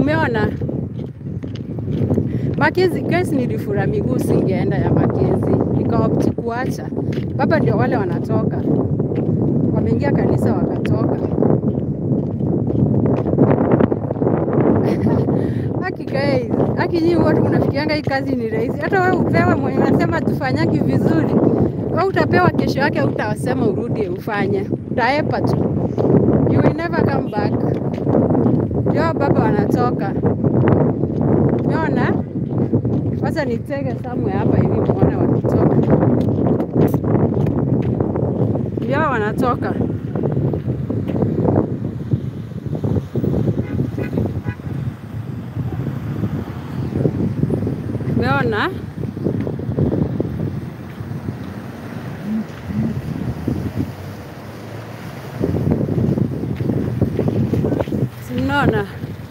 Umeona Makezi, kesi nilifura miguu, singeenda ya Makezi, nikaopti kuacha. Baba ndio wale wanatoka, wameingia kanisa wakatoka. Haki guys, haki nyinyi watu mnafikianga hii kazi ni rahisi. Hata wewe upewe mwenye unasema tufanyaki vizuri, wewe utapewa kesho yake, utasema urudi ufanye, utaepa tu, you will never come back. Ndio baba wanatoka, umeona? Wacha nitege somewhere hapa hivi muone wakitoka, ndio wanatoka. Umeona? Si mnaona?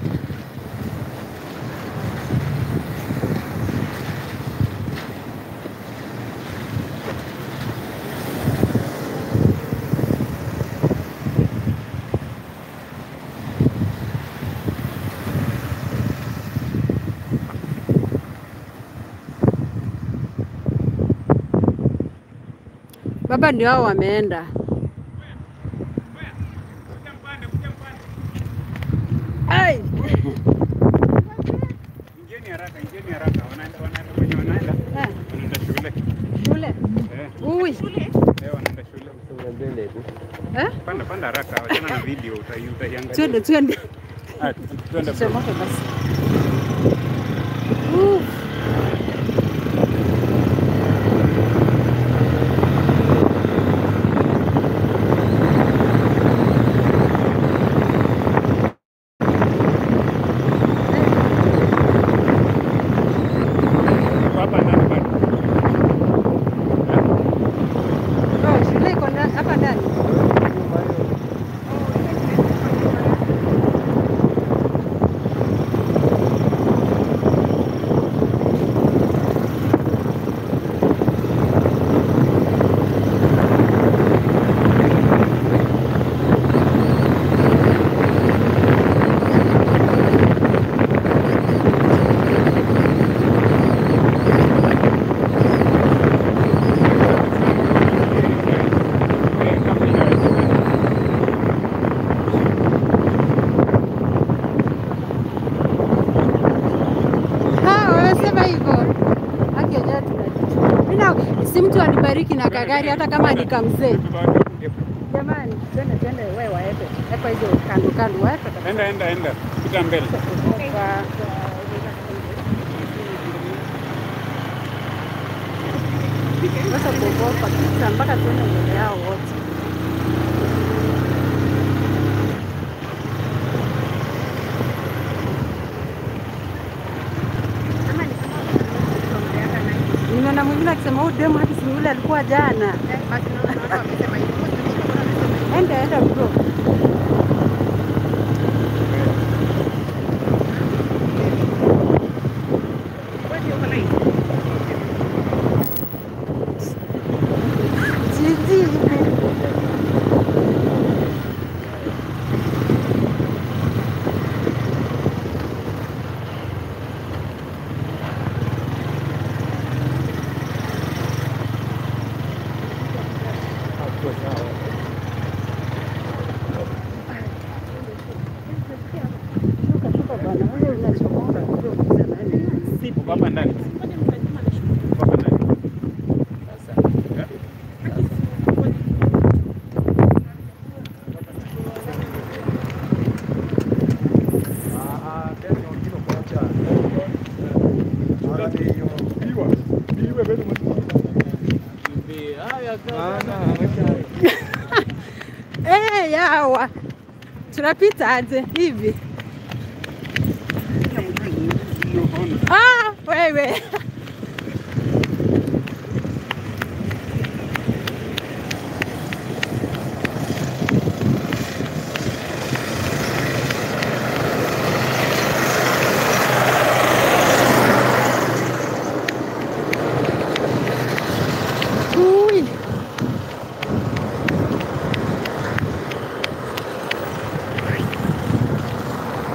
Baba ndio hao wameenda. Ai, Ingieni haraka, ingieni haraka. Wanaenda wanaenda kwenye wanaenda. eh, Wanaenda shule. shule. Eh, Ui. eh, wanaenda shule. Eh? Panda panda haraka, wachana na video utai utaiangalia. Twende twende. Ah, twende bro. Tuchomoke basi. Uh. Hapa ndani bado. Oh, shule iko ndani hapa ndani. Eh, kama inawezekana. Ah, wamesema hivyo. Haki yenyewe tunajua. Mimi na si mtu anibariki na kagari hata kama ni kamzee. Jamani, twende twende wewe waepe. Epa hizo kando kando waepe kabisa. Enda enda enda. Pita mbele. Kwa- Sasa kuogopa kabisa mpaka tuende mbele yao wote. Nimeona mwingine akisema huyu demu haki si yule alikuwa jana. Enda enda bro. Jiji. Shuka shuka bwana, wewe unachomoka bro. Sipo hapa ndani. Hapa ndani. Eh? Eh, yawa. Tunapita aje hivi? Ah, wewe.